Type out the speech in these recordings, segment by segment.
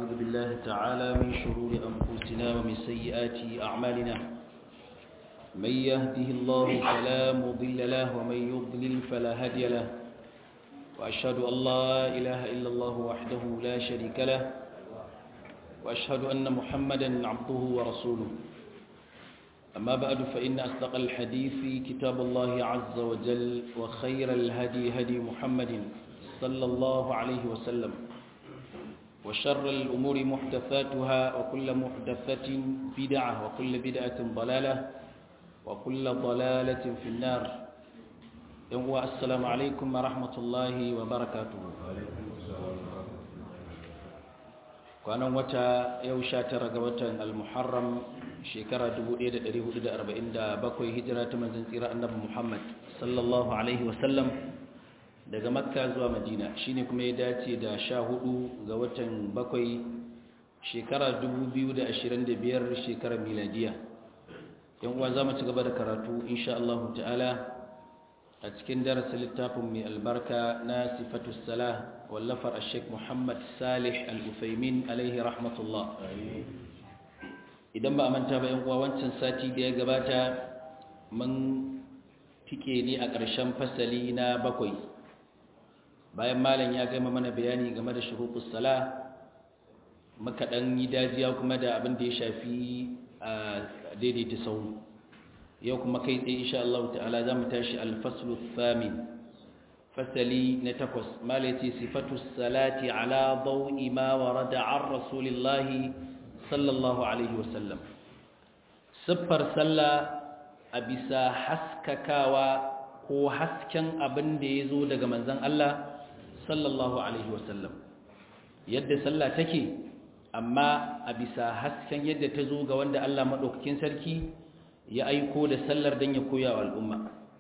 ونعوذ بالله تعالى من شرور أنفسنا ومن سيئات أعمالنا من يهده الله فلا مضل له ومن يضلل فلا هادي له وأشهد أن لا إله إلا الله وحده لا شريك له وأشهد أن محمدا عبده ورسوله أما بعد فإن أصدق الحديث كتاب الله عز وجل وخير الهدي هدي محمد صلى الله عليه وسلم وشر الأمور محدثاتها وكل محدثة بدعة وكل بدعة ضلالة وكل ضلالة في النار السلام عليكم ورحمة الله وبركاته kwanan wata yau sha tara ga watan al-muharram shekara 1447 hijira ta manzon tsira annabi Muhammad sallallahu alaihi wasallam daga makka zuwa madina shine kuma ya dace da sha hudu ga watan bakwai shekara 2025 shekarar miladiya yan uwa za mu ci gaba da karatu insha Allah ta'ala a cikin darasin littafin mai albarka na sifatu salah wallafar ashek muhammad salih al-ufaimin alaihi rahmatullah idan ba a manta ba yan uwa wancan sati da ya gabata mun tike ne a ƙarshen fasali na bakwai bayan malam ya gama mana bayani game da shuruɗus sala muka ɗan yi dajiya kuma da abin da ya shafi a daidaita sau yau kuma kai tsaye insha Allah ta'ala za mu tashi alfaslu thamin fasali na takwas malaci sifatu salati ala dawi ma warada an rasulillahi sallallahu alaihi wasallam siffar sallah a bisa haskakawa ko hasken abin da ya zo daga manzan Allah sallallahu alaihi wasallam yadda sallah take amma a bisa hasken yadda ta zo ga wanda Allah maɗaukakin sarki ya aiko da sallar don ya koya wa al'umma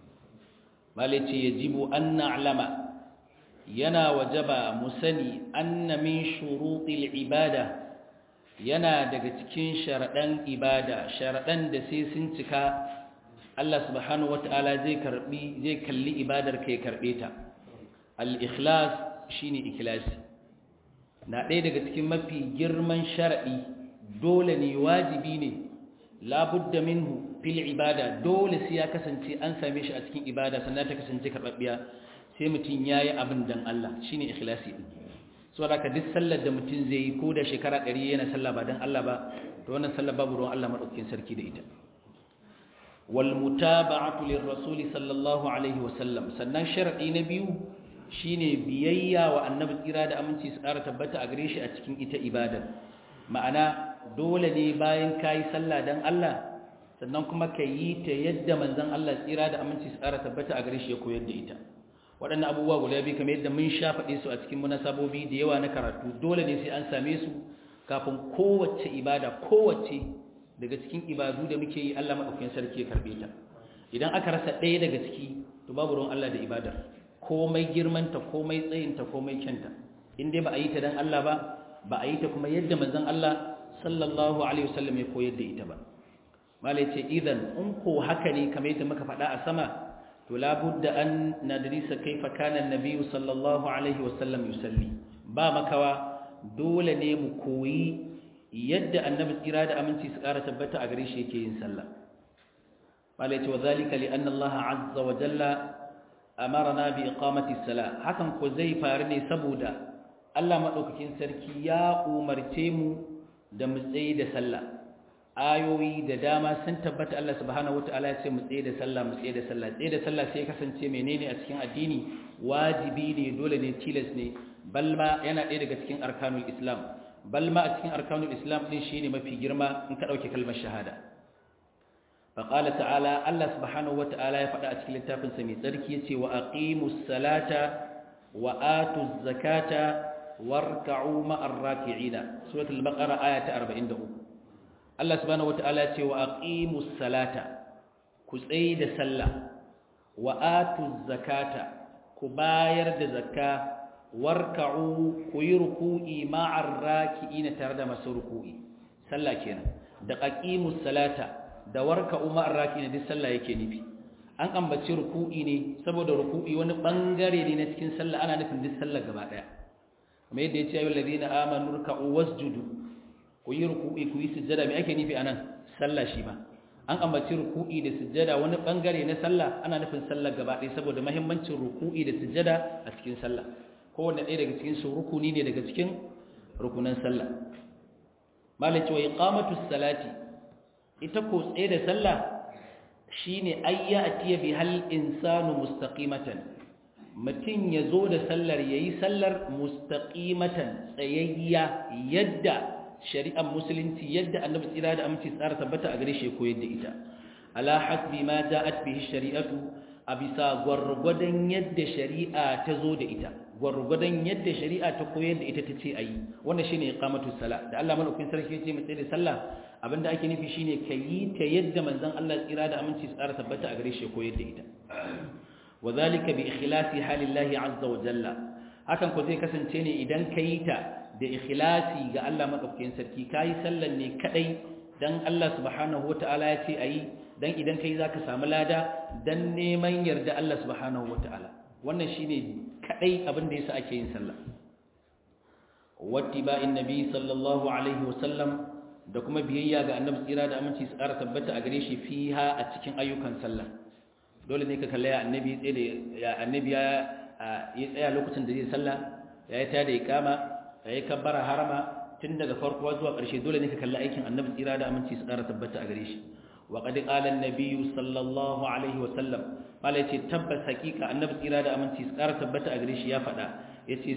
malice ya jibo an na'lama yana wajaba musani anna min shuruɗil ibada yana daga cikin sharaɗan ibada sharaɗan da sai sun cika Allah subhanahu wata'ala zai karbi zai kalli ibadar ka ya karbe ta al-ikhlas shine ikhlasi na ɗaya daga cikin mafi girman shar'i dole ne wajibi ne labudda minhu fil ibada dole sai ya kasance an same shi a cikin ibada sannan ta kasance karbabbiya sai mutum yayi abin dan Allah shine ikhlasi din saboda ka duk sallar da mutum zai yi ko da shekara 100 yana sallah ba dan Allah ba to wannan sallar babu ruwan Allah madaukakin sarki da ita wal mutaba'atu lirrasuli sallallahu alaihi wasallam sannan sharadi na biyu shine biyayya wa annabi tsira da aminci su ƙara tabbata a gare shi a cikin ita ibadar ma'ana dole ne bayan kayi sallah dan Allah sannan kuma ka yi ta yadda manzon Allah tsira da aminci su ƙara tabbata a gare shi ya koyar da ita waɗannan abubuwa guda biyu kamar yadda mun sha faɗe su a cikin munasabobi da yawa na karatu dole ne sai an same su kafin kowace ibada kowace daga cikin ibadu da muke yi Allah maɗaukakin sarki ya karɓe ta idan aka rasa ɗaya daga ciki to babu ruwan Allah da ibadar komai girmanta komai tsayinta komai kyanta in dai ba a yi ta don Allah ba ba a yi ta kuma yadda manzon Allah sallallahu alaihi wasallam ya koyar da ita ba malai ce idan in ko haka ne kamar yadda muka faɗa a sama to labudda an nadrisa kaifa kana annabi sallallahu alaihi wasallam yusalli ba makawa dole ne mu koyi yadda annabi tsira da aminci su ƙara tabbata a gare shi yake yin sallah malai ce wa zalika li anna Allah azza wa jalla amarna bi iqamati salah hakan ko zai faru ne saboda Allah madaukakin sarki ya umarce mu da mu tsaye da sallah ayoyi da dama sun tabbata Allah subhanahu wataala ya ce mu tsaye da sallah mu tsaye da sallah tsaye da sallah sai kasance menene a cikin addini wajibi ne dole ne tilas ne balma yana ɗaya daga cikin arkanul islam balma a cikin arkanul islam din shine mafi girma in ka dauke kalmar shahada فقال تعالى الله سبحانه وتعالى يفعل أتكل التافن سمي تركي وأقيموا الصلاة وآتوا الزكاة واركعوا مع الراكعين سورة البقرة آية 40 الله سبحانه وتعالى وأقيموا الصلاة كسيد سلة وآتوا الزكاة كباير زكاة واركعوا كيركوئي مع الراكعين ترد مسركوئي سلة كينا دقاقيموا الصلاة da warka umar raki ne duk sallah yake nufi an ambaci ruku'i ne saboda ruku'i wani bangare ne na cikin sallah ana nufin duk sallah gaba daya kamar yadda ya ce ayyul ladina amanu ruk'u wasjudu ku yi ruku'i ku yi sujjada me ake nufi anan sallah shi ma an ambaci ruku'i da sujjada wani bangare na sallah ana nufin sallah gaba ɗaya saboda muhimmancin ruku'i da sujjada a cikin sallah kowanne ɗaya daga cikin su rukuni ne daga cikin rukunan sallah malai cewa iqamatu salati ita ko tsaye da sallah shine ayya atiya bi hal insanu mustaqimatan mutum ya zo da sallar yayi sallar mustaqimatan tsayayya yadda shari'ar musulunci yadda annabi tsira da aminci tsara tabbata a gare shi koyar da ita ala hasbi ma ja'at bihi shari'atu a bisa gwargwadon yadda shari'a ta zo da ita gwargwadon yadda shari'a ta koyar da ita ta ce ayi wannan shine iqamatu sala da Allah madaukakin sarki ya ce mu da sallah abinda ake nufi shine kayi ta yadda manzon Allah tsira da aminci tsara tabbata a gare shi koyar da ita wadhalika bi ikhlasi halillahi azza wa jalla hakan ko zai kasance ne idan kayi ta da ikhlasi ga Allah madaukakin sarki kai sallan ne kadai dan Allah subhanahu wataala ya ce ayi dan idan kai zaka samu lada dan neman yarda Allah subhanahu wataala wannan shine kadai abin da yasa ake yin sallah wattiba'in nabi sallallahu alaihi wasallam da kuma biyayya ga annabi tsira da aminci su ƙara tabbata a gare shi fiha a cikin ayyukan sallah dole ne ka kalla ya annabi tsaye da ya annabi ya ya tsaya lokacin da zai sallah ya yi tada iqama ya yi kabbara harama tun daga farko zuwa ƙarshe dole ne ka kalla aikin annabi tsira da aminci su ƙara tabbata a gare shi wa qad qala an-nabiy sallallahu alaihi wasallam malai ce tabbas hakika annabi tsira da aminci su ƙara tabbata a gare shi ya faɗa yace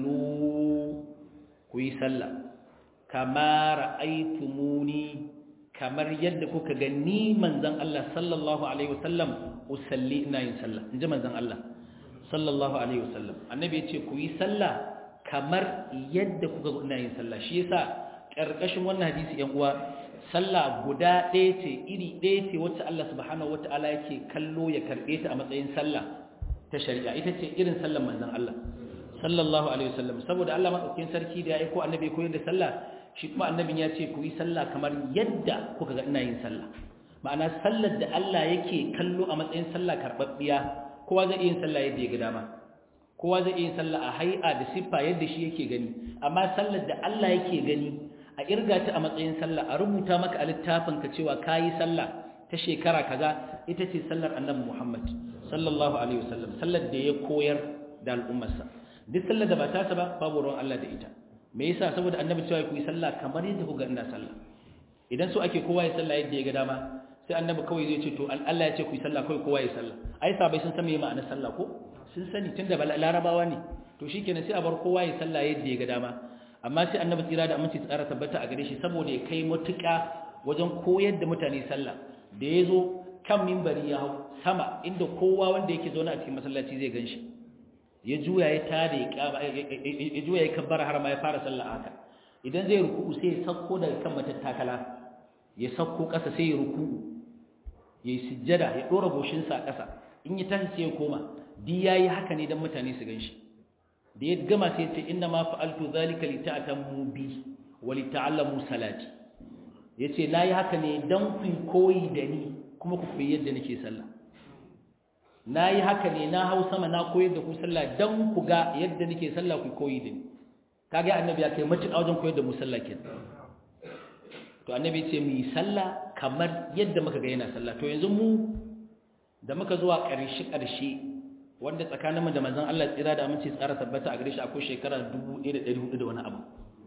sallu ku yi sallah kama ra'aytumuni kamar yadda kuka ga ni manzon Allah sallallahu alaihi wasallam usalli ina yin sallah inji manzon Allah sallallahu alaihi wasallam annabi yace ku yi sallah kamar yadda kuka ga ina yin sallah shi yasa karkashin wannan hadisi yan uwa sallah guda ɗaya ce iri ɗaya ce wacce Allah subhanahu wataala yake kallo ya karɓe ta a matsayin sallah ta shari'a ita ce irin sallar manzon Allah sallallahu alaihi wasallam saboda Allah madaukakin sarki da ya aiko annabi koyar da sallah shi kuma annabin ya ce ku yi sallah kamar yadda kuka ga ina yin sallah ma'ana sallar da Allah yake kallo a matsayin sallah karbabbiya kowa zai yin sallah yadda ya ga dama kowa zai yin sallah a hay'a da siffa yadda shi yake gani amma sallar da Allah yake gani a irga ta a matsayin sallah a rubuta maka a littafin ka cewa kayi sallah ta shekara kaza ita ce sallar annabi Muhammad sallallahu alaihi wasallam sallar da ya koyar da al'ummarsa duk sallar da ba ta ba babu ruwan Allah da ita me yasa saboda annabi cewa ku yi sallah kamar yadda ku ga ina sallah idan so ake kowa ya sallah yadda ya ga dama sai annabi kawai zai ce to Allah ya ce ku yi sallah kawai kowa ya sallah ai sabai sun san me ma'anar sallah ko sun sani tunda larabawa ne to shikenan sai a bar kowa ya sallah yadda ya ga dama amma sai annabi tsira da aminci tsara tabbata a gare shi saboda ya kai matuƙa wajen koyar da mutane sallah da ya zo kan mimbari ya hau sama inda kowa wanda yake zaune a cikin masallaci zai gan shi ya juya ya tada ya juya ya kabbara har ma ya fara sallah haka idan zai ruku'u sai ya sauko daga kan matattakala ya sauko ƙasa sai ya ruku'u ya yi sujjada ya ɗora goshinsa a ƙasa in ya tashi sai ya koma di ya yi haka ne don mutane su gan shi da ya gama sai ya ce inna ma fa'altu zalika li ta'tamu bi wa li ta'allamu salati yace na yi haka ne don ku koyi da ni kuma ku koyi yadda nake sallah na yi haka ne na hau sama na koyar da ku sallah don ku ga yadda nake sallah ku koyi da ni kaga annabi ya kai matuƙa wajen koyar da mu sallah ke to annabi ce mu yi sallah kamar yadda muka ga yana sallah to yanzu mu da muka zuwa ƙarshe ƙarshe wanda tsakanin mu da manzon Allah tsira da aminci tsara tabbata a gare shi akwai shekara 1400 da wani abu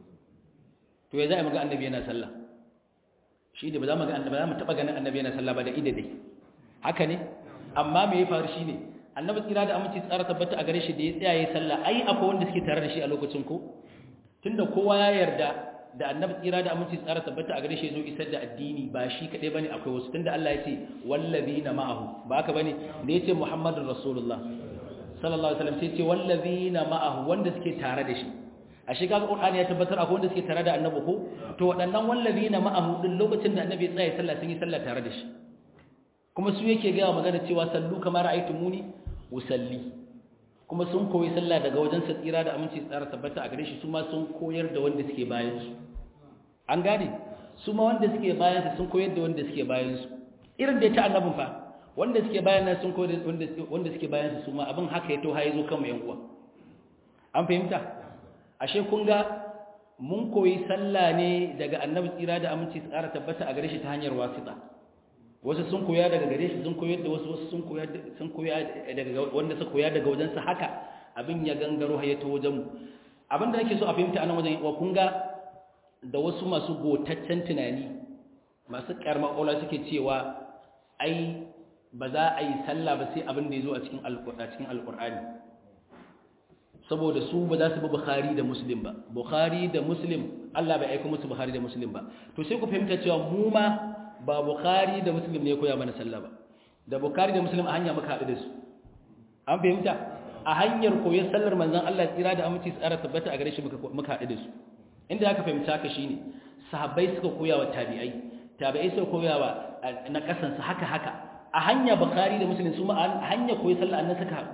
to ya za a muga annabi yana sallah shi ne ba za mu ga annabi za mu taɓa ganin annabi yana sallah ba da ida dai haka ne amma me ya faru shine annabi tsira da aminci tsara tabbata a gare shi da ya tsaya yayin sallah ai akwai wanda suke tare da shi a lokacin ko tunda kowa ya yarda da annabi tsira da aminci tsara tabbata a gare shi zo isar da addini ba shi kadai bane akwai wasu tunda Allah ya ce wallazina ma'ahu ba haka bane da yace muhammadur rasulullah sallallahu alaihi wasallam sai ce wallazina ma'ahu wanda suke tare da shi a shi kaga qur'ani ya tabbatar akwai wanda suke tare da annabi ko to waɗannan wallazina ma'ahu din lokacin da annabi ya tsaya sallah sun yi sallah tare da shi kuma su yake gaya magana cewa sallu kamar muni usalli kuma sun koyi sallah daga wajen sa tsira da aminci tsara tabbata a gare shi su ma sun koyar da wanda suke bayan su an gane su ma wanda suke bayan su sun koyar da wanda suke bayan su irin da ta annabin fa wanda suke bayan nan sun koyar wanda wanda suke bayan su su ma abin haka ya to haye zo kan yan uwa an fahimta ashe kun ga mun koyi sallah ne daga annabi tsira da aminci tsara tabbata a gare shi ta hanyar wasita wasu sun koya daga gare shi sun koyar da wasu wasu sun koya sun koya daga wanda suka koya daga wajen sa haka abin ya gangaro har ya ta wajen mu abin da nake so a fahimta anan wajen wa kun ga da wasu masu gotaccen tunani masu karma ola suke cewa ai ba za a yi sallah ba sai abin da ya zo a cikin alƙur'ani saboda su ba za su bi bukhari da muslim ba bukhari da muslim Allah bai aika musu bukhari da muslim ba to sai ku fahimta cewa mu ma ba bukhari da muslim ne koya mana sallah ba da bukhari da muslim a hanya muka haɗu da su an fahimta a hanyar koyon sallar manzon Allah tsira da aminci tsara tabbata a gare shi muka haɗu da su inda aka fahimta haka shine sahabbai suka koya wa tabi'ai tabi'ai suka koya wa na kasansu haka haka a hanya bukhari da muslim su ma a hanya koyi sallah annan suka haɗu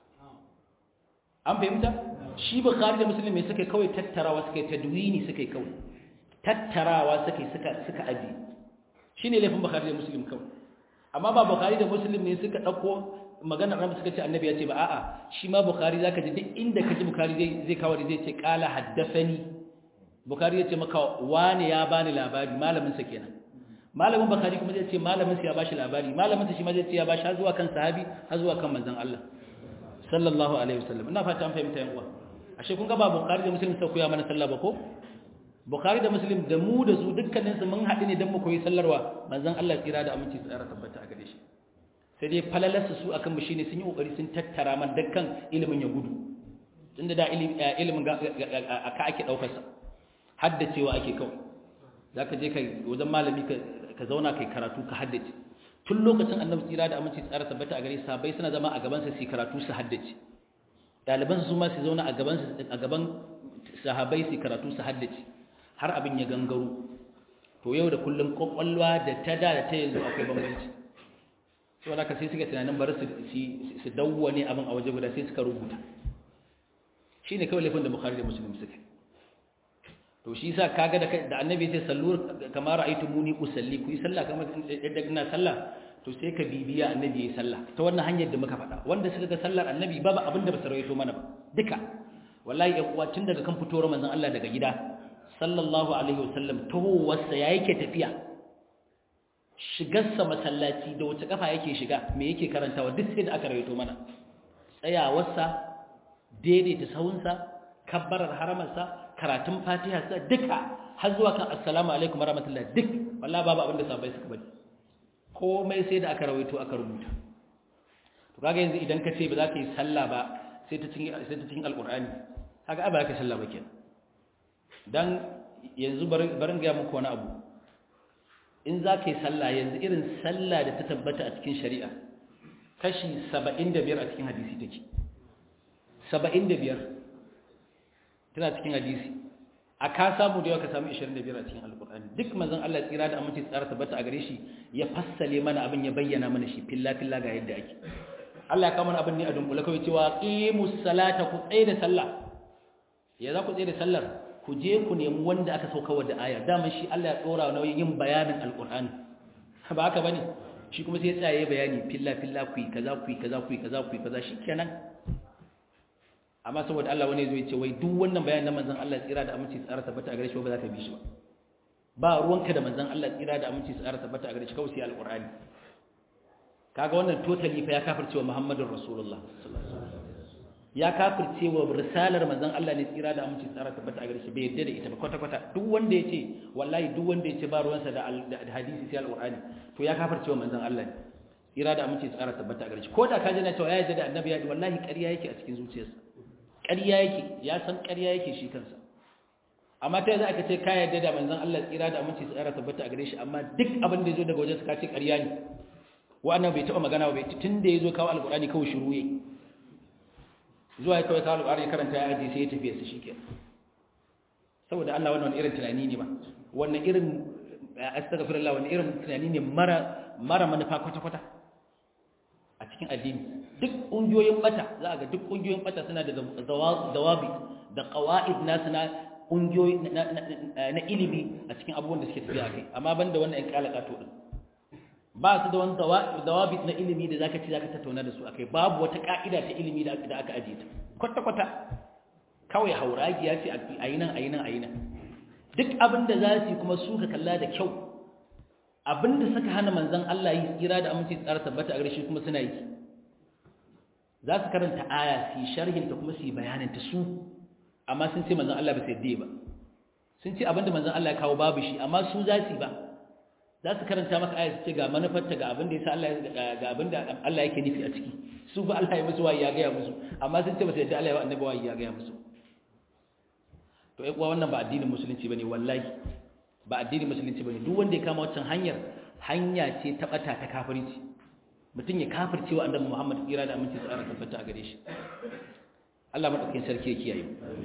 an fahimta shi bukhari da muslim mai suka kawai tattarawa suka yi tadwini suka yi kawai tattarawa suka yi suka suka aji shine laifin bukhari da muslim kawai amma ba bukhari da muslim ne suka dauko magana ran suka ce annabi ya ce ba a'a shi ma bukhari zaka ji duk inda kaji bukhari zai zai kawo zai ce qala haddathani bukhari ya ce maka wani ya bani labari malamin sa kenan malamin bukhari kuma zai ce malamin sa ya bashi labari malamin sa shi ma zai ce ya bashi har zuwa kan sahabi har zuwa kan manzon Allah sallallahu alaihi wasallam ina fata an fahimta yan uwa ashe kun ga ba bukhari da muslim sai koya mana sallah ba ko bukhari da muslim da mu da su dukkanin su mun haɗu ne dan mu koyi sallarwa manzon Allah tsira da aminci tsara tabbata a gare shi sai dai falalarsu su akan mu shine sun yi kokari sun tattara man dukkan ilimin ya gudu tunda da ilimin aka ake daukar sa haddacewa ake kawai zaka je kai wajen malami ka zauna kai karatu ka haddace tun lokacin annabi tsira da aminci tsara tabbata a gare sahabbai suna zama a gaban sa su karatu su haddace ɗaliban su ma su zauna a gaban a gaban sahabbai su karatu su haddace har abin ya gangaro to yau da kullum kwakwalwa da ta da da ta yanzu akwai bambanci sau da ka sai suka tunanin bari su dawwane abin a waje guda sai suka rubuta shi ne kawai laifin da bukari da musulun suka to shi sa kaga da annabi sai sallur kamar ra'aytu muni usalli ku yi sallah kamar yadda ina sallah to sai ka bibiya annabi yayi sallah ta wannan hanyar da muka faɗa wanda suka ga sallar annabi babu abin da ba su rawaito mana ba duka wallahi ya kuwa tun daga kan fitowar manzon Allah daga gida sallallahu alaihi wasallam tahowarsa ya yake tafiya shigarsa masallaci da wace kafa yake shiga me yake karantawa duk sai da aka rawaito mana tsayawarsa daidaita sahunsa kabbarar haramarsa karatun fatiha sa duka har zuwa kan assalamu alaikum warahmatullahi duk wallahi babu abin da sabai suka bari komai sai da aka rawaito aka rubuta to kaga yanzu idan ka ce ba za ka yi sallah ba sai ta cikin sai ta cikin alqur'ani kaga ba za ka sallah ba kenan dan yanzu barin ga muku wani abu in za ka yi sallah yanzu irin sallah da ta tabbata a cikin shari'a kashi 75 a cikin hadisi take 75 tana cikin hadisi a ka samu da yawa ka samu 25 a cikin alkur'ani duk manzon Allah tsira da aminci tsara tabbata a gare shi ya fassale mana abin ya bayyana mana shi filla filla ga yadda ake Allah ya kawo mana abin ne a dunkule kawai cewa qimus salata ku tsaye da sallah ya za ku tsaye da sallar ku je ku nemi wanda aka sauka wa da aya daman shi Allah ya tsora nauyin yin bayanin alkur'ani ba haka bane shi kuma sai ya tsaye bayani filla filla ku yi kaza ku yi kaza ku yi kaza ku yi kaza shikenan amma saboda Allah wani zai ce wai duk wannan bayanin na manzon Allah tsira da aminci tsara tabbata a gare shi ba za ka bi shi ba ba ruwanka da manzon Allah tsira da aminci tsara tabbata a gare shi kawai sai alkur'ani kaga wannan totally fa ya kafirce wa Muhammadur Rasulullah ya kafirce wa risalar manzon Allah ne tsira da aminci tsara tabbata a gare shi bai yadda da ita ba kwata kwata duk wanda yace wallahi duk wanda yace ba ruwansa da hadisi sai alqur'ani to ya kafirce wa manzon Allah ne tsira da aminci tsara tabbata a gare shi ko da ka ji na cewa ya yadda da annabi ya wallahi ƙarya yake a cikin zuciyarsa ƙarya yake ya san ƙarya yake shi kansa amma ta yanzu aka ce ka yadda da manzon Allah tsira da aminci tsara tabbata a gare shi amma duk abin da ya zo daga wajen ka ce ƙarya ne wa'annan bai taɓa magana ba tun da ya zo kawo alqur'ani kawai shiru yake zuwa ya kawai kawo alƙari karanta ya ajiye sai ya tafiya su shi ke saboda Allah wannan irin tunani ne ba wannan irin astaghfirullah wannan irin tunani ne mara mara manufa kwata-kwata a cikin addini duk ƙungiyoyin bata za a ga duk ƙungiyoyin bata suna da dawabi da qawaid nasu na ƙungiyoyi na ilimi a cikin abubuwan da suke tafiya a kai amma banda wannan ƴan kalakato din ba su da wani dawabit na ilimi da zaka ci zaka tattauna da su akai babu wata ka'ida ta ilimi da aka ajiye ta kwata kwata kawai hauragiya ce a yi nan a yi nan a yi nan duk abin da za su yi kuma su ka kalla da kyau abin da suka hana manzan Allah yi tsira da aminci tsara tabbata a gare kuma suna yi za su karanta aya su yi sharhinta kuma su yi bayaninta su amma sun ce manzan Allah ba sai dai ba sun ce abin da manzan Allah ya kawo babu shi amma su za su yi ba za su karanta maka aya su ce ga manufarta ga abin da ya sa Allah ga abin da Allah yake nufi a ciki su ba Allah ya musu wayi ya gaya musu amma sun ce ba sai da Allah ya annabi wayi ya gaya musu to ai kuwa wannan ba addinin musulunci bane wallahi ba addinin musulunci bane duk wanda ya kama wancan hanyar hanya ce ta bata ta kafirci mutum ya kafirce wa annabi Muhammad tsira da aminci tsara tabbata a gare shi Allah madaukakin sarki ya kiyaye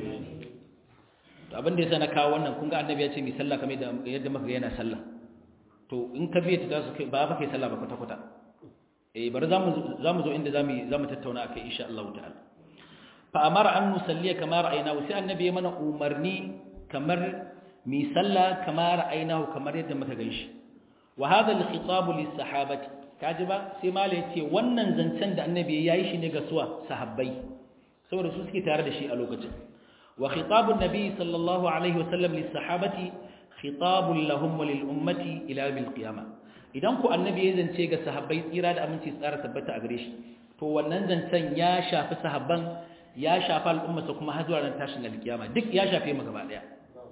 to abin da yasa na kawo wannan kun ga annabi ya ce mi sallah kamar yadda muka ga yana sallah to in ka biya ta su kai ba ba kai sallah ba kwata kwata eh bari zamu zamu zo inda zamu zamu tattauna akai insha Allah ta'ala fa amara an nusalliya kama ra'aynahu sai annabi ya mana umarni kamar mi sallah kama ra'aynahu kamar yadda muka ganshi wa hadha al-khitab lis-sahabati kaji ba sai mala yace wannan zancen da annabi yayi shi ne ga suwa sahabbai saboda su suke tare da shi a lokacin wa khitabun nabi sallallahu alaihi wasallam lis-sahabati khitabun lahum wa lil-ummati ila bil qiyamah idan ku annabi ya zance ga sahabbai tsira da aminci tsara tabbata a gare shi to wannan zancen ya shafi sahabban ya shafi al'ummarsa kuma har zuwa ran tashin alkiyama duk ya shafe mu gaba daya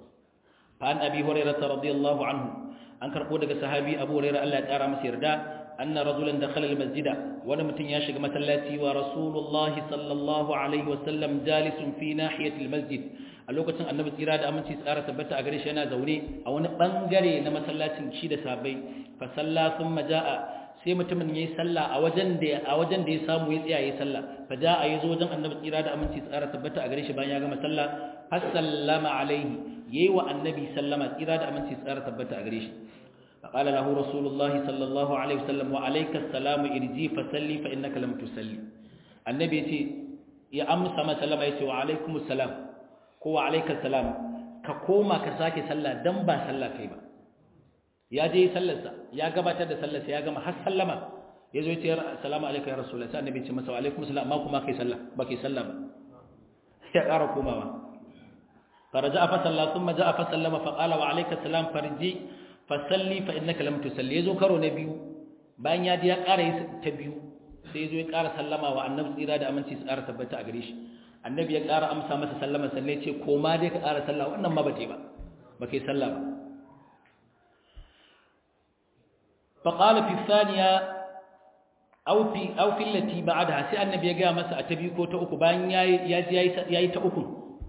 fa an abi hurairah radiyallahu anhu an karbo daga sahabi abu hurairah Allah ya kara masa yarda anna rajulan dakhala almasjida wani mutum ya shiga masallaci wa rasulullahi sallallahu alaihi wasallam jalisun fi nahiyati almasjid a lokacin annabi tsira da aminci tsara tabbata a gare shi yana zaune a wani bangare na masallacin shi da sabai fa salla thumma jaa sai mutumin yayi sallah a wajen da a wajen da ya samu ya tsaya yayi sallah fa jaa yazo wajen annabi tsira da aminci tsara tabbata a gare shi bayan ya gama sallah fa sallama alaihi yayi wa annabi sallama tsira da aminci tsara tabbata a gare shi fa qala lahu rasulullahi sallallahu alaihi wasallam wa alayka assalamu irji fa salli fa innaka lam tusalli annabi yace ya amsa masa sallama yace wa alaikumus salam ko wa alayka salam ka koma ka sake sallah dan ba sallah kai ba ya je sallarsa ya gabatar da sallarsa ya gama har sallama ya zo ya ce assalamu alaikum ya rasulullah sai annabi ya ce masa wa alaikum salam amma kuma kai sallah ba kai sallah ba ya ƙara komawa faraja fa salla thumma jaa fa sallama fa qala wa alayka salam farji fa salli fa innaka lam tusalli yazo karo na biyu bayan ya ji ya ƙara ta biyu sai yazo ya ƙara sallama wa annabi tsira da aminci su ƙara tabbata a gare shi annabi ya ƙara amsa masa sallama sallai ce koma dai ka ƙara sallah wannan ma ba ta ba ba kai sallah ba فقال في الثانية أو في أو في التي بعدها سي النبي يا مسا أتبي كو تا uku bayan yayi yayi yayi ta uku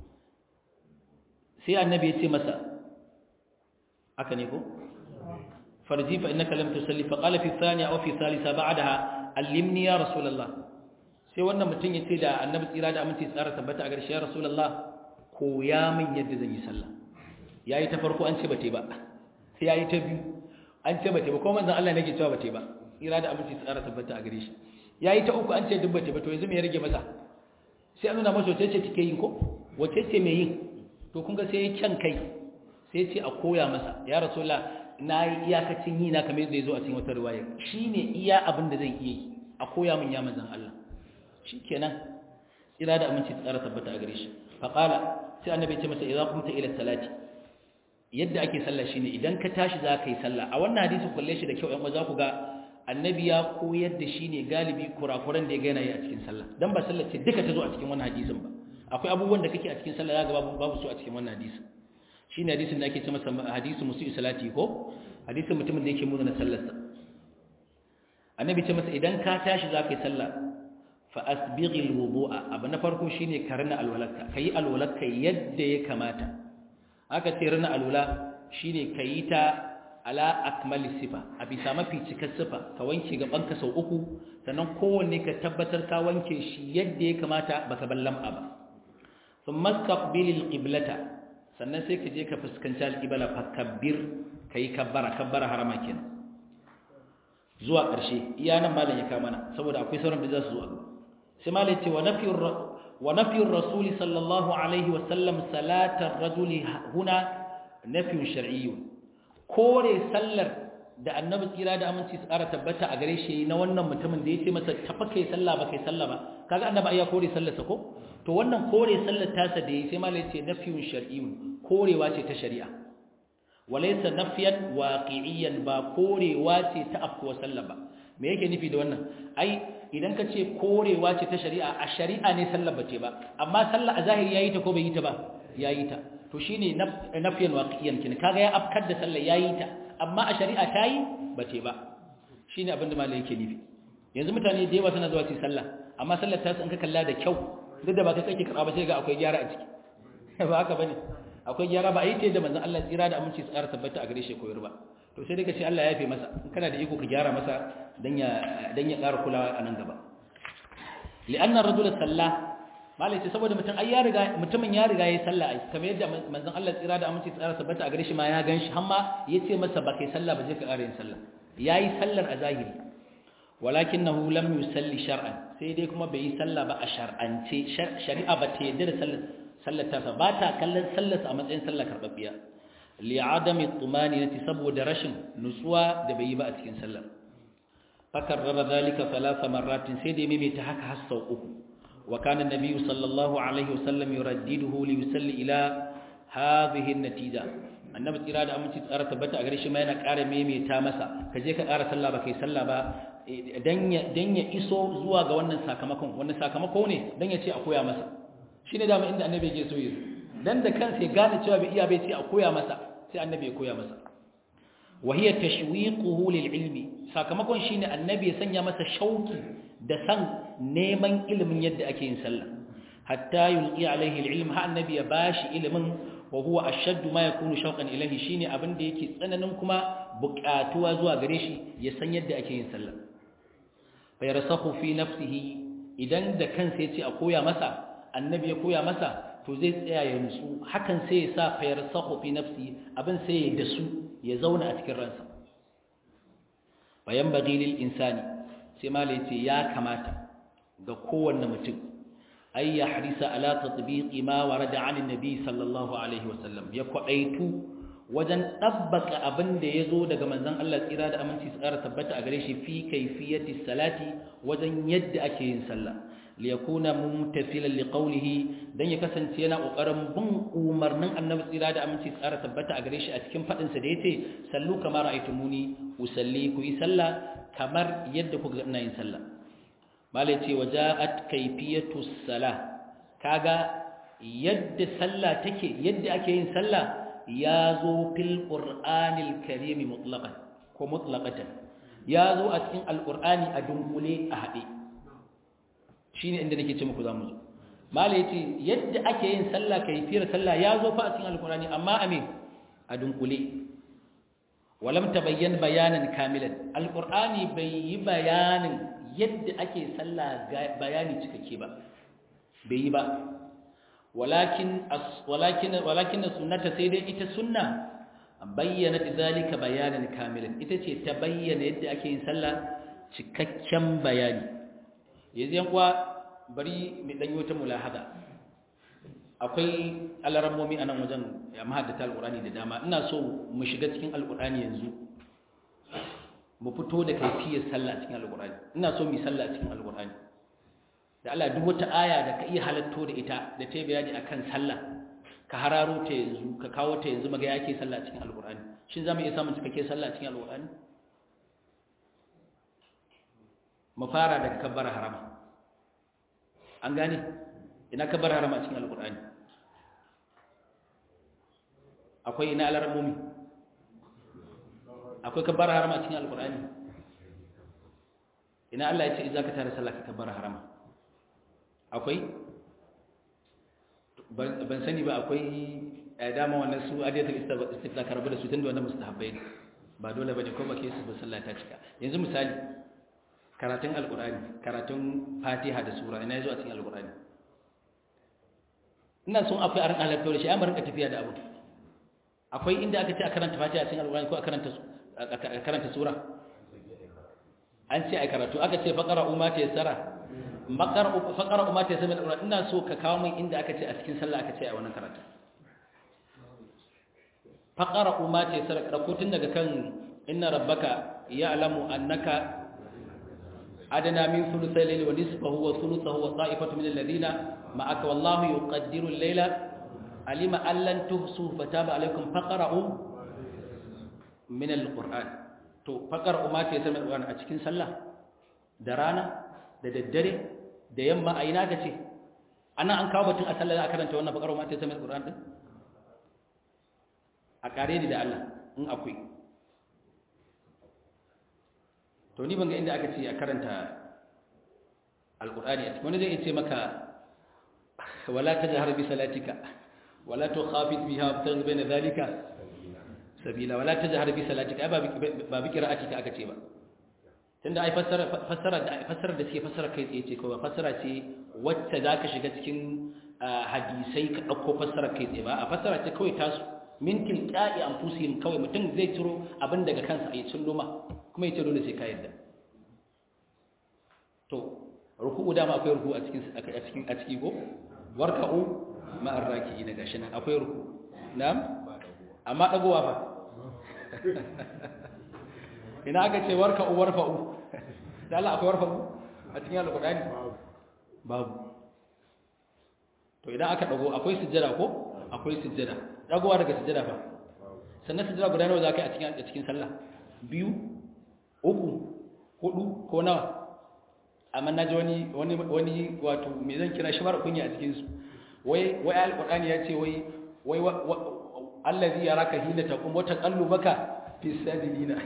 sai annabi ya ce masa haka ne ko farji fa innaka lam tusalli fa qala fi thaniya aw fi thalitha ba'daha allimni ya rasulullah sai wannan mutum ya ce da annabi tsira da aminci tsara tabbata a garshe ya rasulullah koya min yadda zan yi sallah yayi ta farko an ce bate ba sai yayi ta biyu an ce bate ba ko manzon Allah nake cewa bate ba ira da aminci tsara tabbata a gare shi yayi ta uku an ce duk bate ba to yanzu me ya rage masa sai an nuna masa wace ce take yin ko wace ce me yin to kun ga sai ya kyan kai sai ya ce a koya masa ya rasulullah na yi iyakacin yi na kamar yadda ya zo a cikin wata riwaya shine iya abin da zan iya yi a koya min ya manzon Allah shikenan ira da aminci tsara tabbata a gare shi fa qala sai annabi ya ce masa idza qumta ila salati yadda ake sallah shine idan ka tashi za ka yi sallah a wannan hadisi kulle shi da kyau ɗan za ku ga annabi ya koyar da shi ne galibi kurakuran da ya gana yi a cikin sallah dan ba sallah ce duka ta zo a cikin wannan hadisin ba akwai abubuwan da kake a cikin sallah ya ga babu babu su a cikin wannan hadisin shine hadisin da ake ce masa hadisin musu salati ko hadisin mutumin da yake muna sallarsa annabi ce masa idan ka tashi za ka yi sallah fa asbighi alwudu'a abu na farko shine karna alwalaka kai alwalaka yadda ya kamata aka ce rana alula shine kayi ta ala akmali sifa a bisa mafi cikar sifa ka wanke gabanka sau uku sannan kowanne ka tabbatar ka wanke shi yadda ya kamata baka ballam ba thumma taqbilil qiblata sannan sai ka je ka fuskanci alqibla fa kabbir kai kabbara kabbara harama kenan zuwa ƙarshe iya nan malam ya kama mana saboda akwai sauran da za su zuwa sai malam ce wa nafiyur ونفي الرسول صلى الله عليه وسلم صلاة الرجل هنا نفي شرعي كوري سلر da annabi tsira da aminci su ƙara tabbata a gare shi na wannan mutumin da ya ce masa tafa kai sallah ba kai sallah ba kaga annabi ai ya kore sallarsa ko to wannan kore sallar tasa da yi sai malai ce nafiyun shar'iyyun korewa ce ta shari'a walaysa nafyan waqi'iyyan ba korewa ce ta afkuwa sallar ba me yake nufi da wannan ai idan ka ce korewa ce ta shari'a a shari'a ne sallar bace ba amma sallar a zahiri yayi ta ko bai yi ta ba yayi ta to shine nafyan waqi'iyyan kin kaga ya afkar da sallar yayi ta amma a shari'a ta yi bace ba shine abin da malai yake nufi yanzu mutane da yawa suna zuwa su sallah amma sallar ta in ka kalla da kyau duk da ba kai kake karɓa ba sai ga akwai gyara a ciki ba haka bane akwai gyara ba a yi ta da manzon Allah tsira da aminci tsara tabbata a gare shi koyar ba to sai dai ka ce Allah ya yafe masa in kana da iko ka gyara masa dan ya dan ya ƙara kulawa a nan gaba li'anna ar-rajula salla malai ce saboda mutum ai ya riga mutumin ya riga yayi sallah ai kamar yadda manzon Allah tsira da aminci tsara tabbata a gare shi ma ya ganshi har ma yace masa ba kai sallah ba je ka ƙara yin sallah yayi sallar a zahiri walakinahu lam yusalli shar'an sai dai kuma bai yi sallah ba a shar'ance shari'a ba ta yadda da sallar sallar ta ba ta kallon sallar a matsayin sallar karbabbiya li adami tumaninati saboda rashin nutsuwa da bai yi ba a cikin sallar fakarrara zalika thalatha marratin sai dai mai ta haka har sau uku wa kana nabiyyu sallallahu alaihi wasallam yuraddiduhu li yusalli ila hadhihi an-natija annabi tsira da aminci tsara tabbata a gare shi ma yana ƙara maimaita masa ka je ka ƙara sallah ba kai sallah ba dan ya iso zuwa ga wannan sakamakon wannan sakamako ne dan ya ce a koya masa shi ne dama inda annabi ke so yi dan da kansa ya gane cewa bai iya bai ce a koya masa sai annabi ya koya masa wahiya tashwiquhu lil ilmi sakamakon shine annabi ya sanya masa shauki da san neman ilimin yadda ake yin sallah hatta yulqi alaihi al ilm ha annabi ya bashi ilimin wa huwa ashaddu ma yakunu shauqan ilayhi shine abin da yake tsananin kuma buƙatuwa zuwa gare shi ya san yadda ake yin sallah fa yarsahu fi nafsihi idan da kansa yace a koya masa annabi ya koya masa to zai tsaya ya nutsu hakan sai ya sa fa yarsahu fi nafsihi abin sai ya dasu ya zauna a cikin ransa bayan bagi lil insani sai malai ce ya kamata ga kowanne mutum ay ya harisa ala tatbiqi ma warada an annabi sallallahu alaihi wasallam ya kwadaitu wajen dabbaka abin da yazo daga manzon Allah tsira da aminci tsara tabbata a gare shi fi kayfiyati salati wajen yadda ake yin sallah li yakuna mumtathilan li qawlihi dan ya kasance yana kokarin bin umarnin annabi tsira da aminci tsara tabbata a gare shi a cikin fadin sa da yace sallu kama ra'aytumuni usalli ku yi sallah kamar yadda kuka ga ina yin sallah malai ce waja'at kayfiyatu salah kaga yadda sallah take yadda ake yin sallah ya zo fil qur'anil karim mutlaqan ko mutlaqatan ya zo a cikin alqur'ani a dunkule a hade shine inda nake ce muku zamu zo malai yace yadda ake yin sallah kayfiyar sallah ya zo fa a cikin alqur'ani amma amin a dunkule walam tabayyan bayanan kamilan alqur'ani bai yi bayanin yadda ake sallah bayani cikakke ba bai yi ba walakin walakin walakin sunnata sai dai ita sunna bayyana zalika bayanan kamilan ita ce ta bayyana yadda ake yin sallah cikakken bayani yanzu yan kuwa bari mu dan yi wata mulahada akwai alarammomi a nan wajen mahaddata alqur'ani da dama ina so mu shiga cikin alqur'ani yanzu mu fito da kaifiyar sallah cikin alqur'ani ina so mu sallah cikin alqur'ani da Allah duk wata aya da ka iya halatto da ita da ta bayani akan sallah ka hararo ta yanzu ka kawo ta yanzu maga yake sallah cikin alqur'ani shin zamu iya samun cikakke sallah cikin alqur'ani mu fara daga kabbara harama an gane ina kabbara harama cikin alqur'ani akwai ina alarmumi akwai kabbara harama cikin alqur'ani ina Allah ya ce idza ka tare sallah ka kabbara harama akwai ban sani ba akwai dama wannan su adiyatul istifla karbu da su tunda wannan mustahabbai ne ba dole bane ko ba ke su ba sallah ta cika yanzu misali karatun alqur'ani karatun fatiha da sura ina yazo a cikin alqur'ani ina son akwai aran halatto da shi amma rinka tafiya da abu akwai inda aka ce a karanta fatiha a cikin alqur'ani ko a karanta a karanta sura an ce ai karatu aka ce faqara umma ta yassara faƙar umar ta sami ɗaura ina so ka kawo min inda aka ce a cikin sallah aka ce a wannan karatu faƙar umar ta sami ɗauko tun daga kan ina rabbaka ya alamu annaka adana min thuluthi al-layli wa nisfahu wa thuluthahu wa ta'ifatu min alladhina ma'aka wallahu yuqaddiru al-layla alima an lan tuhsu fataba alaykum faqra'u min al-qur'an to faqra'u ma ta yasma al-qur'an a cikin sallah da rana da daddare da yamma a ina ka ce ana an kawo batun a sallah za a karanta wannan bakar ma ta sami alquran din a kare ni da Allah in akwai to ni ban ga inda aka ce a karanta alqurani a cikin wani zai ce maka wala tajhar bi salatika wala tukhafit biha wabtaghi bayna dhalika sabila wala tajhar bi salatika ba ba bi qira'atika aka ce ba tunda ai fassara fassara da fassara da suke fassara kai tsaye ce kawai fassara ce wacce zaka shiga cikin hadisai ka dauko fassara kai tsaye ba a fassara ce kawai tasu min tilqa'i anfusihim kawai mutum zai ciro abin daga kansa a yi luma kuma yace dole sai ka yadda to ruku'u da ma akwai ruku'u a cikin a cikin a ciki ko warka'u ma arraki'ina gashi nan akwai ruku na'am amma dagowa fa ina aka ce warka uwar fa'u da Allah akwai warfa'u a cikin alƙur'ani babu to idan aka dago akwai sujjada ko akwai sujjada dagowa daga sujjada fa sannan sujjada guda nawa zakai a cikin a cikin sallah biyu uku hudu ko nawa amma naji wani wani wani wato me zan kira shi mara kunya a cikin su wai wai alƙur'ani ya ce wai wai allazi yaraka hina taqum wa taqallubaka fi sajidina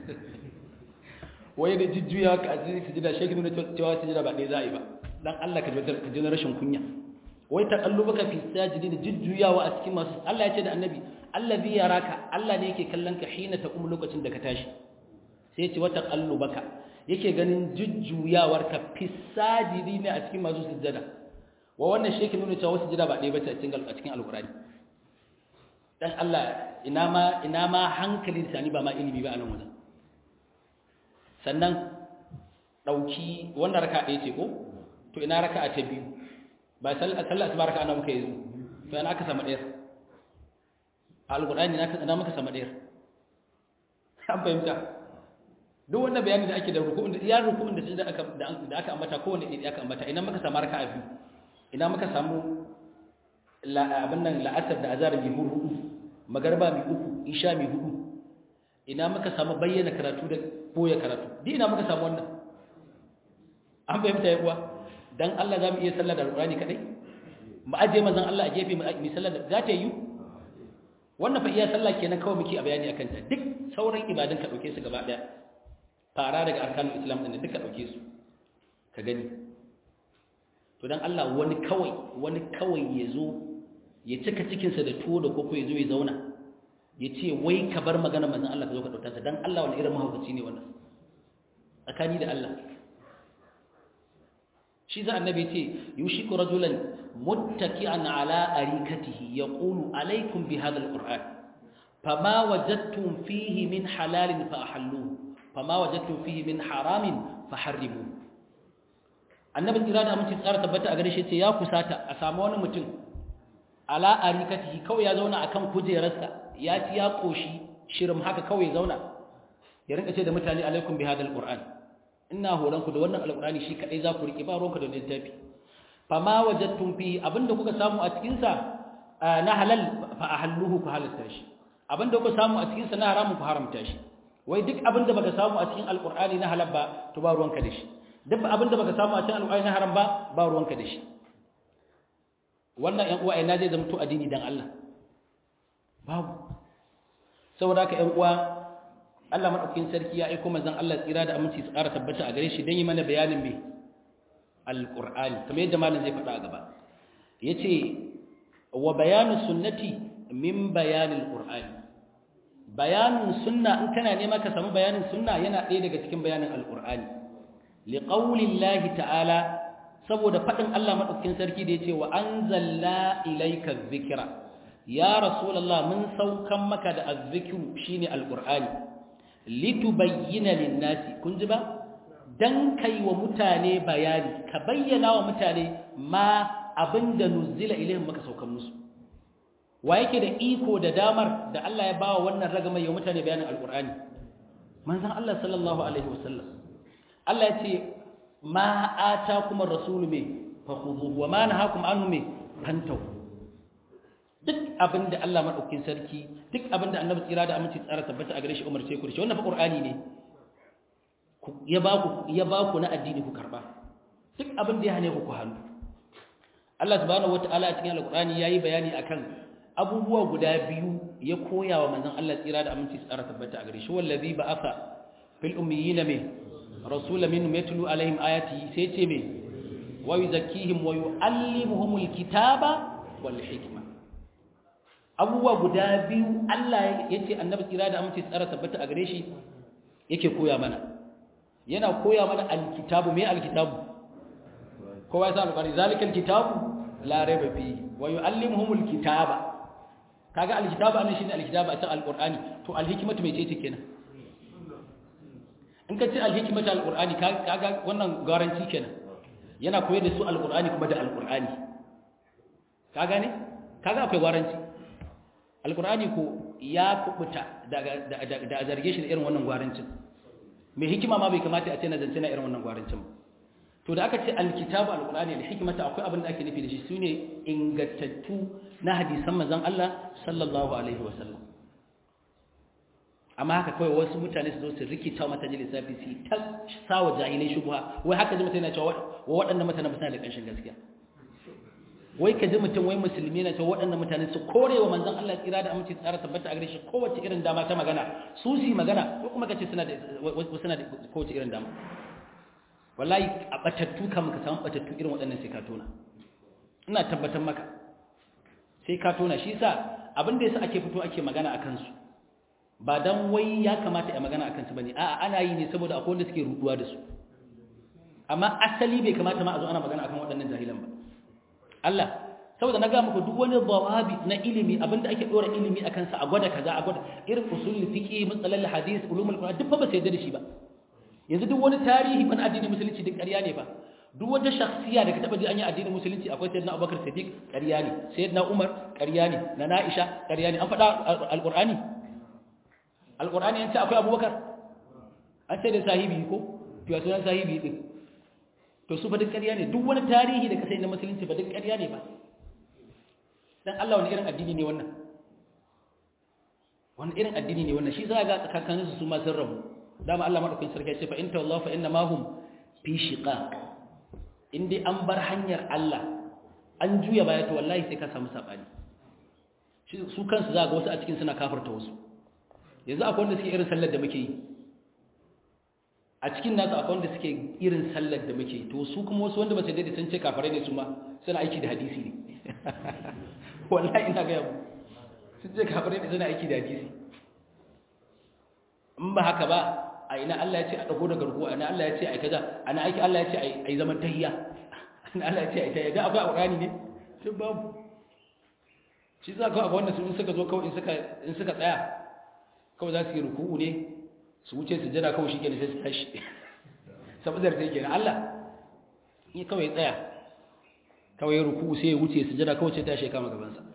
waye da jujjuya ka a cikin sujada shi nuna cewa sujada ba ɗaya za a yi ba dan Allah ka ka ji rashin kunya wai taqallubaka fi sajidin jujjuyawa a cikin masu Allah ya ce da annabi allazi yaraka Allah ne yake kallon ka hina taqum lokacin da ka tashi sai ya ce wa taqallubaka yake ganin jujjuyawar ka fi sajidin a cikin masu sujada wa wannan shi yake nuna cewa sujada ba ɗaya ba ce a cikin a cikin alqur'ani dan Allah ina ma ina ma hankali sani ba ma ilimi ba a nan wajen sannan dauki wannan raka ɗaya ce ko to ina raka ta biyu ba sallah sallah asuba raka ana muka yi to ina aka samu ɗayar alqur'ani ina muka samu ɗayar an fahimta duk wannan bayani da ake da ruku'un da ya ruku'un da aka da aka ambata kowanne ɗaya aka ambata ina muka samu raka biyu ina muka samu abin nan la'asar da azhar bi hudu magarba mi uku isha mi hudu ina muka samu bayyana karatu da boye karatu di ina muka samu wannan an fahimta ya kuwa dan Allah zamu iya sallar da alqurani kadai mu aje manzon Allah a gefe mu sallar da za ta yi wannan fa iya sallah kenan kawai muke a bayani akan ta duk sauran ibadun ka dauke su gaba daya fara daga arkanul islam din duka dauke su ka gani to dan Allah wani kawai wani kawai yazo ya cika cikinsa da tuwo da koko ya zo ya zauna ya ce wai ka bar magana manzan Allah ka zo ka ɗauta sa don Allah wani irin mahaukaci ne wannan tsakani da Allah shi za annabi ce yushi ku rajulan muttaki'an ala arikatihi yaqulu alaikum bi hadha alquran fama wajadtum fihi min halalin fa ahalluhu fama wajadtum fihi min haramin fa harrimuhu annabi tsira da aminci tsara tabbata a gare shi ce ya kusata a samu wani mutum ala arikatihi kawai ya zauna akan kujerarsa ya ci ya koshi shirin haka kawai zauna ya rinka ce da mutane alaikum bi hadal qur'an ina horon ku da wannan alqur'ani shi kadai za ku rike ba ruwanka da littafi fama wajadtum fi abinda kuka samu a cikin sa na halal fa ahalluhu ku halatta shi abinda kuka samu a cikin sa na haramun ku haramta shi wai duk abinda baka samu a cikin alqur'ani na halal ba to ba ruwanka da shi duk abinda baka samu a cikin alqur'ani na haram ba ba ruwanka da shi wannan ‘yan uwa ina zai zama to addini don Allah babu saboda haka ‘yan uwa Allah maɗaukin sarki ya aiko mazan Allah tsira da aminci su ƙara tabbata a gare shi don yi mana bayanin mai alƙur'ani kamar yadda malam zai faɗa a gaba ya ce wa bayanin sunnati min bayanin ƙur'ani bayanin sunna in kana nema ka samu bayanin sunna yana ɗaya daga cikin bayanin alƙur'ani liƙaulillahi ta'ala saboda faɗin Allah maɗaukin sarki da ya ce wa an zalla ilaika zikira ya rasulallah mun saukan maka da azzikiru shine alƙur'ani litubayyana linnasi kun ji ba dan kai wa mutane bayani ka bayyana wa mutane ma abinda nuzila ilaihim maka saukan musu wa yake da iko da damar da Allah ya bawa wannan ragamar ya mutane bayanin alƙur'ani manzon Allah sallallahu alaihi wasallam Allah ya ce ma atakum ar-rasul me fakhudhuhu wa ma nahakum anhu me fantahu duk abinda Allah madaukakin sarki duk abinda annabi tsira da aminci tsara tabbata a gare shi umarce ku da shi wannan fa qur'ani ne ya ba ku ya ba ku na addini ku karba duk abinda ya hane ku ku hannu Allah subhanahu wataala a cikin alqur'ani yayi bayani akan abubuwa guda biyu ya koya wa manzon Allah tsira da aminci tsara tabbata a gare shi wallazi ba'atha fil ummiyina min rasulan minhum yatlu alaihim ayati sai ce me wa yuzakkihim wa yuallimuhumul kitaba wal hikma abubuwa guda biyu Allah yace annabi tsira da aminci tsara tabbata a gare shi yake koya mana yana koya mana alkitabu me alkitabu kowa ya san alƙari zalikal kitabu la raiba fihi wa yuallimuhumul kitaba kaga alkitabu annan shine alkitabu a cikin alqur'ani to alhikmatu mai ce kenan in ka ce alhikmatu alqur'ani kaga wannan garanti kenan yana koyar da su alqur'ani kuma da alqur'ani ka gane kaga akwai garanti alqur'ani ko ya kubuta daga da zarge shi da irin wannan garancin mai hikima ma bai kamata a ce na zance na irin wannan garancin ba to da aka ce alkitabu alqur'ani da hikmata akwai abin da ake nufi da shi sune ingantattu na hadisan manzon Allah sallallahu alaihi wasallam amma haka kawai wasu mutane su zo su rikita mata ji lissafi su ta sawa jahilai shubha wai haka ji mutum yana cewa wa waɗannan mutane ba suna da ƙanshin gaskiya wai ka ji mutum wai musulmi na cewa waɗannan mutane su kore wa manzon Allah tsira da aminci tsara tabbata a gare shi kowace irin dama ta magana su su magana ko kuma kace suna da suna da kowace irin dama wallahi a batattu kam ka samu batattu irin waɗannan sai ka tona ina tabbatar maka sai ka tona shi yasa abin da yasa ake fito ake magana akan su ba dan wai ya kamata a magana akan su bane a'a ana yi ne saboda akwai wanda suke ruduwa da su amma asali bai kamata ma a zo ana magana akan waɗannan jahilan ba Allah saboda na ga muku duk wani dawabi na ilimi abinda ake dora ilimi akan sa a gwada kaza a gwada irin usul fiqi matsalal hadith ulumul qur'an duk fa ba sai da shi ba yanzu duk wani tarihi ban addinin musulunci duk ƙarya ne ba duk wata shakhsiya da ka taba ji an yi addinin musulunci akwai sayyidina Abubakar Siddiq ƙarya ne sayyidina Umar ƙarya ne na Aisha ƙarya ne an faɗa alqur'ani alqur'ani an ce akwai Abubakar an ce da sahibi ko to ya sunan sahibi din to su fa duk ƙarya ne duk wani tarihi da ka sai na musulunci ba duk ƙarya ne ba dan Allah wani irin addini ne wannan wani irin addini ne wannan shi za ga tsakanin su ma sun rabu dama Allah madaukakin sarki ya ce fa in tawallahu fa inna ma hum fi shiqaq in dai an bar hanyar Allah an juya baya to wallahi sai ka samu sabani su kansu za ga wasu a cikin suna kafirta wasu yanzu akwai wanda suke irin sallar da muke yi a cikin nasu akwai wanda suke irin sallar da muke yi to su kuma wasu wanda ba su daidai sun ce kafirai ne su ma suna aiki da hadisi ne wallahi ina ga yabo sun ce kafirai ne suna aiki da hadisi in ba haka ba a ina Allah ya ce a dago da garkuwa ina Allah ya ce ai kaza ana aiki Allah ya ce ai zaman tahiyya ina Allah ya ce ai tahiyya da akwai alqur'ani ne sai babu shi za ka ga wannan su in suka zo kawai in suka in suka tsaya kawai za su yi ruku'u ne su wuce su jira kawai shikenan sai su tashi saboda sai kenan Allah in kawai tsaya kawai ruku'u sai ya wuce su jira kawai sai tashi kama gaban sa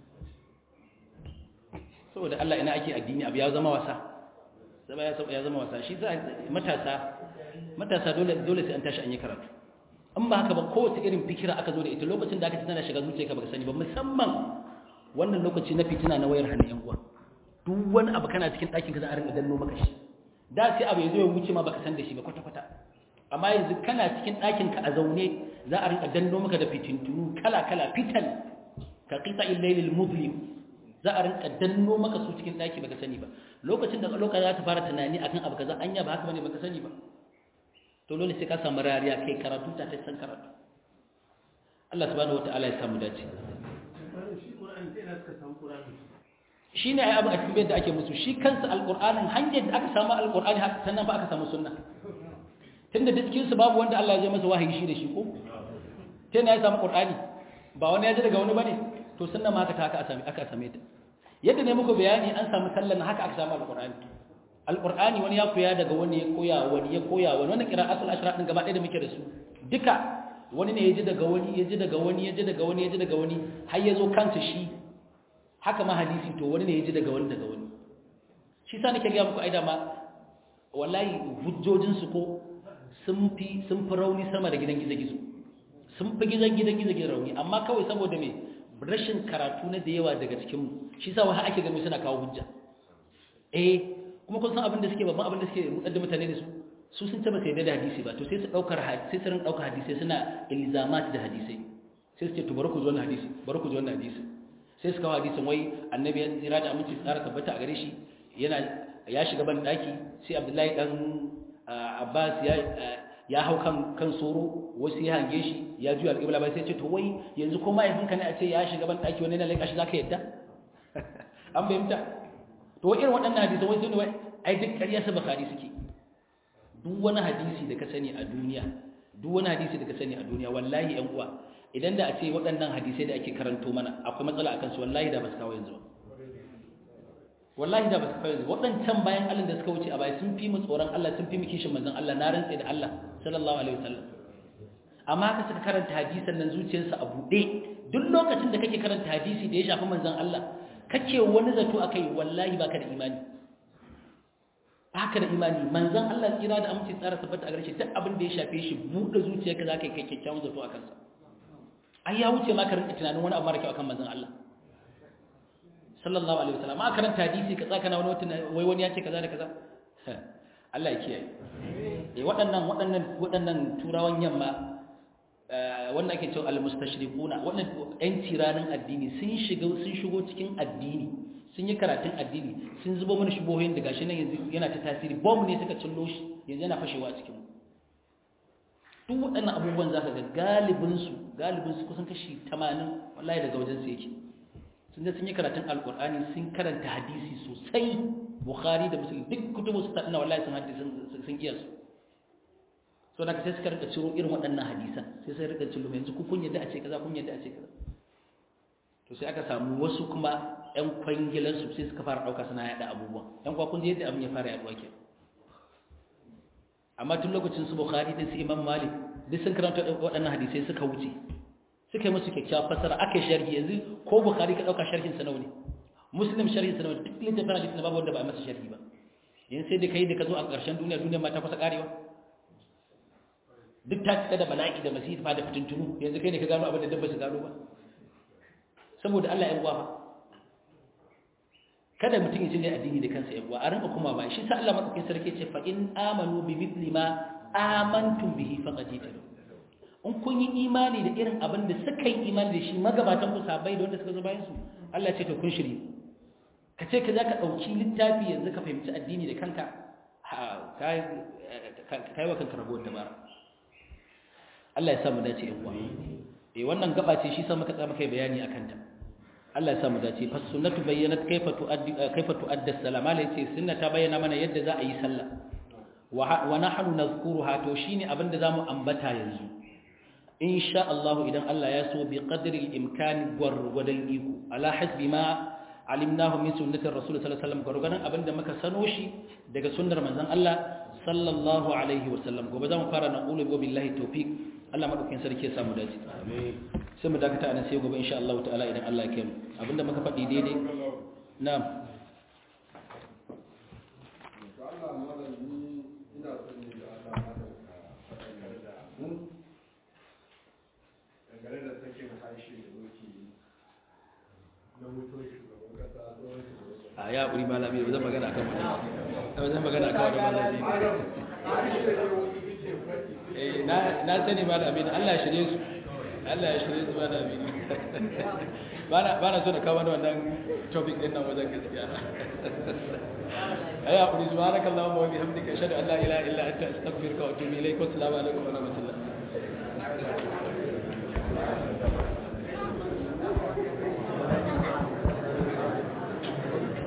saboda Allah ina ake addini abu ya zama wasa zama ya zama wasa shi za matasa matasa dole dole sai an tashi an yi karatu an ba haka ba kowace irin fikira aka zo da ita lokacin da aka ci tana shiga zuciyarka baka sani ba musamman wannan lokaci na fitina na wayar hannun yan uwa duk wani abu kana cikin ɗakin ka za a rinka danno maka shi da sai abu ya zo ya wuce ma baka san da shi ba kwata kwata amma yanzu kana cikin ɗakin ka a zaune za a rinka danno maka da fitintunu kala kala fitan ka qita illailil muzlim za a rinka danno maka su cikin ɗaki baka sani ba lokacin da lokacin za ta fara tunani akan abu kaza anya ba haka bane baka sani ba to dole sai ka samu rariya kai karatu ta ta san karatu Allah subhanahu wataala ya samu dace shi ne ai abu a cikin da ake musu shi kansa alqur'anin hanyar da aka samu alqur'ani haka sannan ba aka samu sunna tunda da cikin su babu wanda Allah ya masa wahayi shi da shi ko sai ne ya samu qur'ani ba wani ya ji daga wani bane to sunna ma haka ta haka same aka same ta yadda ne muku bayani an samu sallan haka aka samu alqur'ani alqur'ani wani ya koya daga wani ya koya wani ya koya wani wannan qira'atul ashra din gaba ɗaya da muke da su duka wani ne ya ji daga wani ya ji daga wani ya ji daga wani ya ji daga wani har ya zo kansa shi haka ma hadisi to wani ne ya ji daga wani daga wani shi sa nake ga muku aida ma wallahi hujjojin su ko sun fi sun fi rauni sama da gidan gizo-gizo sun fi gidan gidan gizo-gizo rauni amma kawai saboda me rashin karatu na da yawa daga cikin mu shi sa wai ake gano suna kawo hujja eh kuma kun san abin da suke babban abin da suke rudar da mutane da su su sun taba sai da hadisi ba to sai su daukar hadisi sai su rinka daukar hadisi suna ilzamat da hadisi sai su ce to bari ku zo wannan hadisi bari ku zo wannan hadisi sai su kawo hadisin wai annabi ya tsira da aminci tsara tabbata a gare shi yana ya shiga ban daki sai abdullahi dan abbas ya ya hau kan kan soro wasu ya hange shi ya juya alƙibla ba sai ce to wai yanzu ko mahaifinka ne a ce ya shiga ban daki wani na laika shi zaka yadda an fahimta to irin waɗannan hadisan wai sun wai ai duk ƙarya su bukhari suke duk wani hadisi da ka sani a duniya duk wani hadisi da ka sani a duniya wallahi ƴan uwa idan da a ce waɗannan hadisai da ake karanto mana akwai matsala akan su wallahi da ba su kawo yanzu ba wallahi da ba su kawo yanzu waɗancan bayan Allah da suka wuce a baya sun fi mu tsoron Allah sun fi mu kishin manzon Allah na rantsa da Allah sallallahu alaihi wasallam amma ka suka karanta hadisan nan zuciyarsa a buɗe duk lokacin da kake karanta hadisi da ya shafi manzon Allah kake wani zato akai wallahi baka da imani baka da imani manzon Allah kira da amince tsara tabbata a gare shi duk abin da ya shafe shi buɗe zuciyarka zaka kai kyakkyawan zato akan sa ai ya wuce ma ka rinka tunanin wani abu mara kyau akan manzon Allah sallallahu alaihi wasallam ma karanta hadisi ka tsaka na wani wata wai wani ya ce kaza da kaza Allah ya kiyaye eh waɗannan waɗannan waɗannan turawan yamma wanda ake cewa al-mustashriquna wannan ɗan tiranin addini sun shiga sun shigo cikin addini sun yi karatun addini sun zubo mana shubohin da gashi nan yanzu yana ta tasiri bomb ne suka cillo shi yanzu yana fashewa a cikin duk waɗannan abubuwan zaka ga galibin su galibin su kusan kashi 80 wallahi daga wajen su yake sun sun yi karatun alkur'ani sun karanta hadisi sosai bukhari da muslim duk kutubu su taɗina wallahi sun hadisi sun iya su so da sai suka rika ciro irin waɗannan hadisan sai sai rika ciro yanzu ku kun yadda a ce kaza kun yadda a ce kaza to sai aka samu wasu kuma ƴan kwangilan su sai suka fara ɗauka suna yaɗa abubuwa ƴan kwa kun je yadda abin ya fara yaɗuwa ke amma tun lokacin su bukhari da su imam malik duk sun karanta waɗannan hadisai suka wuce suka yi musu kyakkyawar fasara aka yi sharhi yanzu ko bukari ka ɗauka sharhin sanau ne muslim sharhin sanau duk littafin hadisi na babu wanda ba a masa sharhi ba yanzu sai da kai da ka zo a ƙarshen duniya duniya ma ta kusa ƙarewa duk ta cika da bala'i da masifa da fitintunu yanzu kai ne ka gano abin da dabba su gano ba saboda Allah ya uwa kada mutum ya cinye addini da kansa ya uwa a rinka kuma ba shi sa Allah madaukakin sarki ce fa in amanu bi mithli ma amantum bihi faqad tadu in kun yi imani da irin abin da suka yi imani da shi magabatan ku sabai da wanda suka zo bayan su Allah ce to kun shiri ka ce ka za ka ɗauki littafi yanzu ka fahimci addini da kanka ka yi wa kanka ragowar dabara Allah ya samu dace yan uwa eh wannan gaba ce shi sa muka tsaya muka yi bayani akan ta Allah ya samu dace fa sunnatu bayyanat kaifa tuaddi kaifa tuadda salama lai ce sunna ta bayyana mana yadda za a yi sallah wa nahnu nazkuruha to shine abinda zamu ambata yanzu insha Allah idan Allah ya so bi qadri al-imkan gwargwadon iko ala hasbi ma alimnahu min sunnati rasul sallallahu alaihi wasallam gwargwadon abinda muka sano shi daga sunnar manzon Allah sallallahu alaihi wasallam gobe zamu fara na qulu bi billahi tawfiq Allah madaukakin sarki ya samu dace amin sai mu dakata anan sai gobe insha Allah ta'ala idan Allah ya kai mu abinda muka faɗi daidai na'am dangane da sakin harshe da muke na mutuwar shugaban kasa tsohon shugaban kasa a ya ƙuri malami ba zan magana akan wannan ba zan magana akan wannan malami harshe ne wasu suke faɗi eh na na sani malami Allah ya shirye su Allah ya shirye su malami bana bana so da kawo wannan topic din nan wajen gaskiya ayi hakuri subhanakallahumma wa bihamdika ashhadu an la ilaha illa anta astaghfiruka wa atubu ilaik wa assalamu alaikum wa rahmatullah